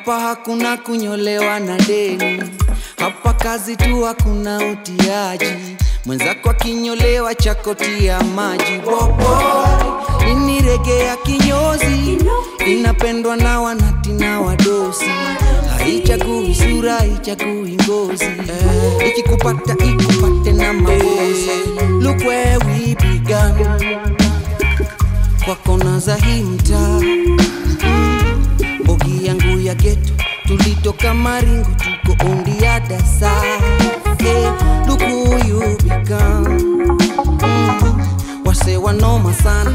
hapa hakuna kunyolewa na deni, hapa kazi tu, hakuna utiaji. Mwenzako akinyolewa chakotia maji bobo. Ini rege ya kinyozi inapendwa na wanati na wadosi, haichagui sura, haichagui ngozi eh, ikikupata ikupate na mabosi. Look where we began, kwa kona za hii mtaa bogi yangu ya geto tulitoka maringo tuko ondi ya dasa hey, look who you become mm, wase wanoma sana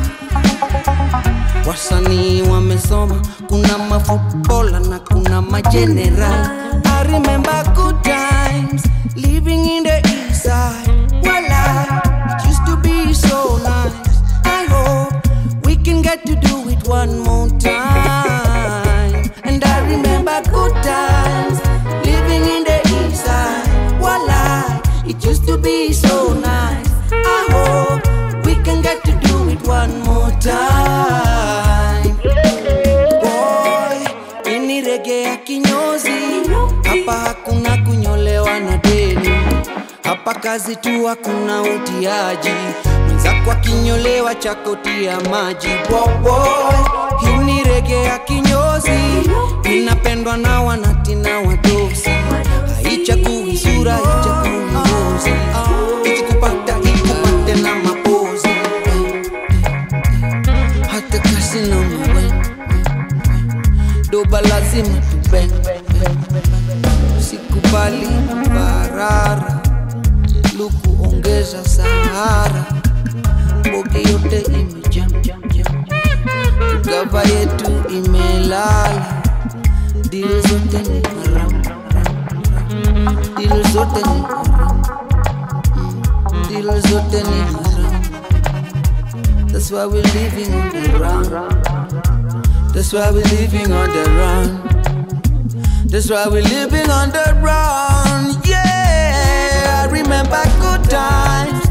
wasanii wamesoma kuna mafutobola na kuna majeneral I remember good times living in the east side Wala, it used to be so nice I hope we can get to do it one more time And I remember good times living in the east side Wala, it used to be so nice I hope we can get to do it one more time Boy, ini rege ya kinyozi hapa hakuna kunyolewa na deni hapa kazi tu hakuna utiaji mwenzako akinyolewa chakotia maji boboy hii ni rege ya kinyozi inapendwa na wanati na wadosi haichagui sura haichagui ngozi ikikupata ikupate na mapozi hata kasi na mawe doba lazima tuben sikubali barara luku ongeza sahara bogi yote imejam gava yetu imelala dili zote ni haram dili zote ni haram Mm, dili zote ni haram That's why we're living on the run. That's why we're living on the run. That's why we're living on the run. Yeah, I remember good times